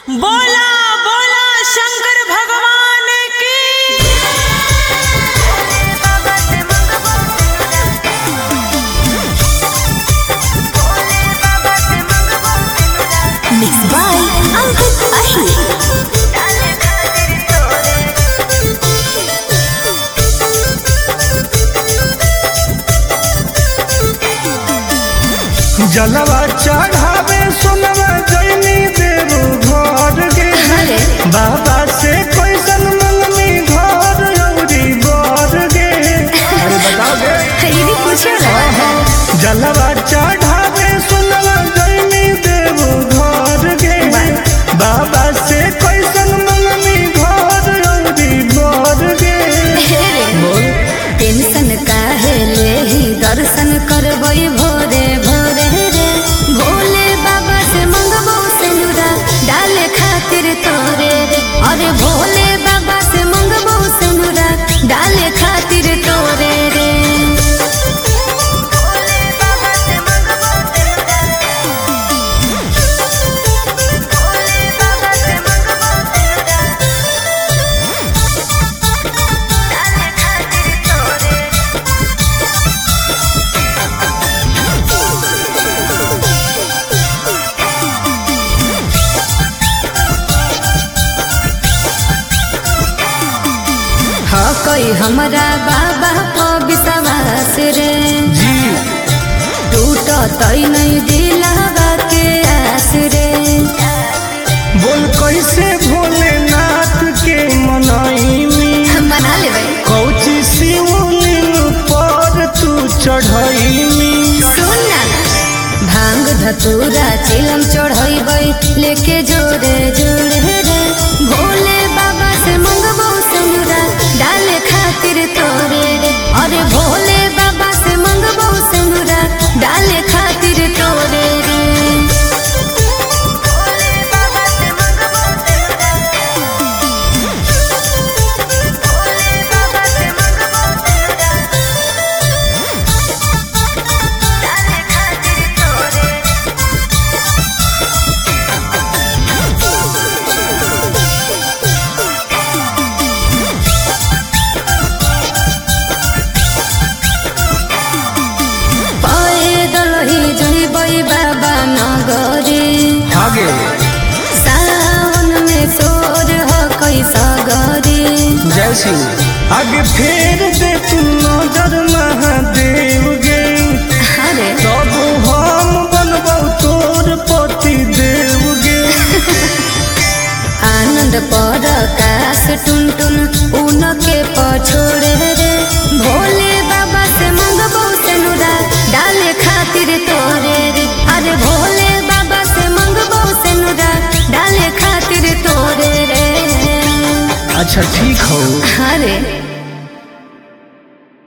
बोला बोला शंकर भगवान की Mixed by Ankit Ahi. जलवा चढ़ावे सोनवा जैनी देव घर गे अरे। बाबा से कैसन मंगनी घर औरी बर गे अरे बताओ गे ये भी पूछो ना जलवा चढ़ावे सोनवा जैनी देव घर गे बाबा से कैसन मंगनी घर औरी बर गे बोल टेंशन काहे लेही दर्शन करबई भोरे भोरे रे भोले बाबा से मंगबो सिनुरा डाले खातिर तोरे रे अरे भोले बाबा से मंगबो सिनुरा डाले खातिर तोरे रे हाँ कोई हमरा बाबा को विश्वास रे जी टूट तई नहीं दिलावा के आस रे बोल कैसे भोलेनाथ के मनाई बना लेबै कौची शिवलिंग पर तू चढ़ैनी सुन ना भांग धतूरा चिलम चढ़ैबै लेके जोरे जोरे रे भोले बाबा से मंगबो सिनुरा डाले खातिर तोरे रे अरे भोले बाबा से मंगबो सिनुरा डाले खातिर तोरे रे पैदल ही जइबै बाबा नगरी आगे सावन में सोर हो कैसा गरी जय सिंह आगे फेर दे तू नजर महादेव गे अरे तब हम बनबौ तोर पति देव गे आनंद पर काश टुन टुन उनके पछोड़े रे भोले बाबा से मंगबो सेनुरा डाले खातिर तोरे रे अरे भोले बाबा से मंगबो सेनुरा डाले खातिर तोरे रे अच्छा ठीक हो अरे